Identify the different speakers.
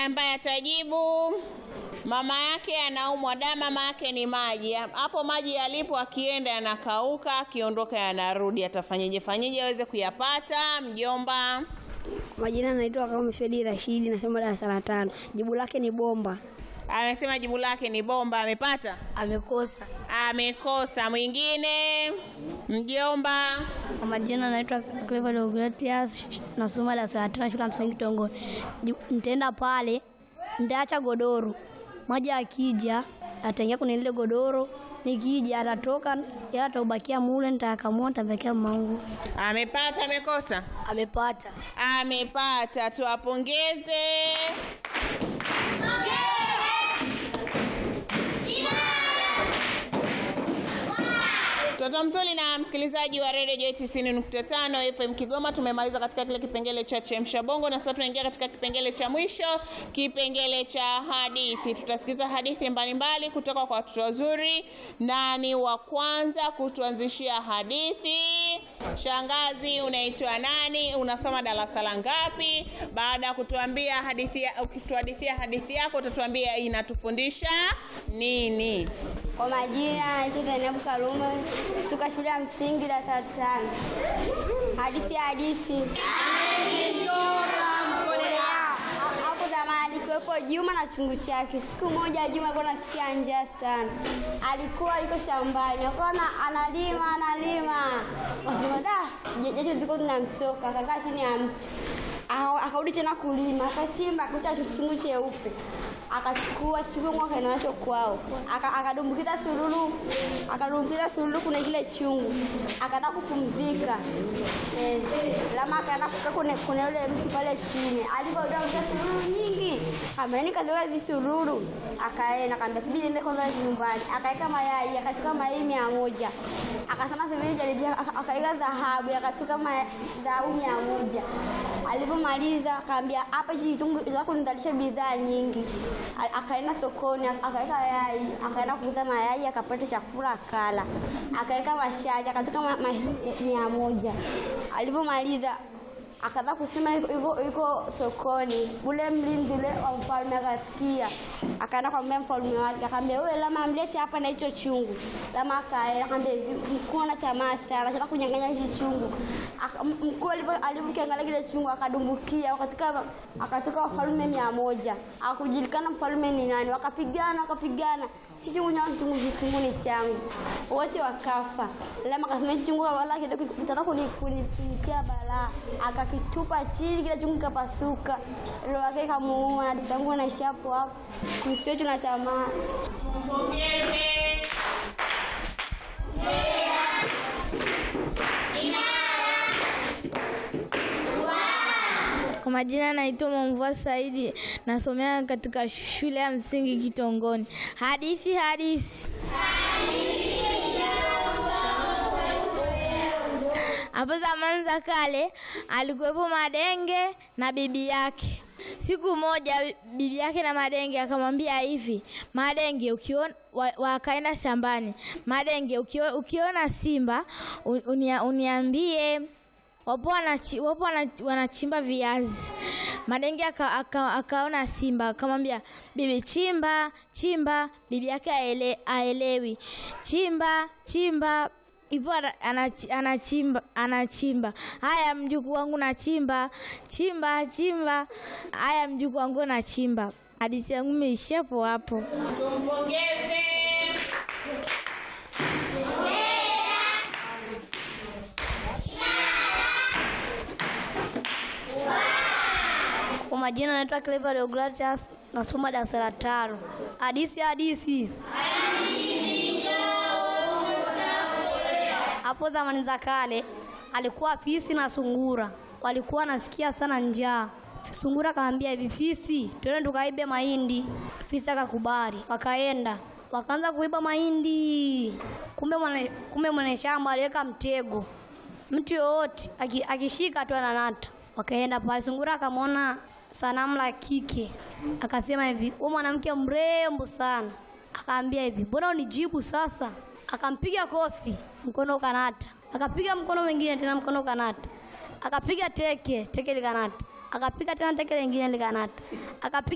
Speaker 1: ambaye atajibu mama yake anaumwa damu, mama yake ni maji. Hapo maji yalipo, akienda yanakauka, akiondoka yanarudi. Atafanyeje fanyeje aweze kuyapata? Mjomba.
Speaker 2: Kwa majina naitwa kama Shedi Rashidi, nasoma darasa la tano. Jibu lake ni bomba.
Speaker 1: Amesema jibu lake ni bomba. Amepata?
Speaker 2: Amekosa.
Speaker 1: Amekosa. Mwingine, mjomba.
Speaker 2: Kwa majina naitwa Clever Deogratias, nasoma darasa la tano shule ya msingi Tongoni. Jibu- Nitaenda pale, nitaacha godoro, maji akija ataingia kwenye lile godoro, nikija atatoka, yeye ataubakia mule, nitakamua, nitampekea mamangu.
Speaker 1: Amepata? Amekosa?
Speaker 2: Amepata.
Speaker 1: Amepata. Tuwapongeze. Mtoto mzuri na msikilizaji wa Radio Joy 90.5 FM Kigoma, tumemaliza katika kile kipengele cha chemsha bongo, na sasa tunaingia katika kipengele cha mwisho, kipengele cha hadithi. Tutasikiza hadithi mbalimbali kutoka kwa watoto wazuri. Nani wa kwanza kutuanzishia hadithi? Shangazi, unaitwa nani? Unasoma darasa la ngapi? Baada ya kutuambia hadithi, ya- ukituhadithia hadithi yako utatuambia inatufundisha nini?
Speaker 3: Kwa majina naitwa Zainabu Karume kutoka shule ya msingi darasa la tano. Hadithi ya hadithi. Hapo zamani alikuwepo Juma na chungu chake. Siku moja Juma alikuwa anasikia njaa sana, alikuwa yuko shambani, akawa na- analima analima, akasema da, je- jasho ziko zinamtoka, akakaa chini ya mti Aka- akarudi tena kulima, akachimba akakuta chungu cheupe akachukua chungu akaenda nacho kwao, Aka- akadumbukiza sululu, akadumbukiza sululu kuna kile chungu, akaenda kupumzika eh, lama akaenda kukaa kwenye kwenye ule mti pale chini, alipodumbukiza sululu nyingi, kamerani kazoea visululu, akaenda akaambia subiri niende kwanza nyumbani, akaweka mayai, akachukua mayai mia moja akasema subiri jaribia, aka- akaweka dhahabu, akatoka ma- dhahabu mia moja Alipomaliza akaambia hapa hizi vitungu zako nizalisha bidhaa nyingi. A- Akaenda sokoni ak- akaweka yai, akaenda kuuza mayai akapata chakula akala. Akaweka mashati akatoka ma- ma- mia moja. Alipomaliza akaanza kusema yuko, yuko, yuko sokoni. Ule mlinzi ule wa mfalme akasikia, akaenda kumwambia mfalme wake, akamwambia wewe Lama, mlete hapa na hicho chungu. Lama akaenda akamwambia hivi, mkuu ana tamaa sana, anataka kunyang'anya hichi chungu. Aka- m- Mkuu alipo- alipokiangalia kile chungu akadumbukia, akatoka akatoka wafalme mia moja, akujulikana mfalme ni nani. Wakapigana wakapigana, hichi chungu cha chungu chungu ni changu, wote wakafa. Lama akasema hichi chungu wala kidogo kitaka kuni- kuni- kunitia balaa, akakitupa chini, kile chungu kikapasuka, roho yake ikamuuma. Hadithi yangu naisha hapo hapo, msiwe na tamaa.
Speaker 4: Kwa majina naitwa Mwamvua Saidi, nasomea katika shule ya msingi Kitongoni. Hadithi hadithi. Hapo zamani za kale alikuwepo Madenge na bibi yake. Siku moja bibi yake na Madenge akamwambia hivi, Madenge ukiona wa- wakaenda shambani. Madenge ukio- ukiona simba u- unia, uniambie wapo wanachi- wapo wana- wanachimba viazi. Madenge aka, aka, akaona simba akamwambia bibi, chimba chimba. Bibi yake aele, aelewi chimba chimba hivyo ana- anachi- anachimba anachimba. Haya mjukuu wangu nachimba chimba chimba. Haya mjukuu wangu nachimba. Hadithi yangu imeishia hapo hapo.
Speaker 1: Tumpongeze.
Speaker 2: Kwa majina naitwa Clever Deogratias, nasoma darasa la tano. Hadithi hadithi. Hapo zamani za kale alikuwa fisi na sungura, walikuwa nasikia sana njaa. Sungura akamwambia hivi, fisi, twende tukaibe mahindi. Fisi akakubali, wakaenda wakaanza kuiba mahindi. Kumbe mwana, kumbe mwenye shamba aliweka mtego, mtu yoyote aki- akishika tu ananata. Wakaenda pale, sungura akamwona sanamu la kike, akasema hivi, wewe mwanamke mrembo sana. Akaambia hivi, mbona unijibu sasa? Akampiga kofi, mkono ukanata. Akapiga mkono mwingine tena, mkono ukanata. Akapiga teke, teke likanata. Akapiga tena teke lingine likanata. Akapiga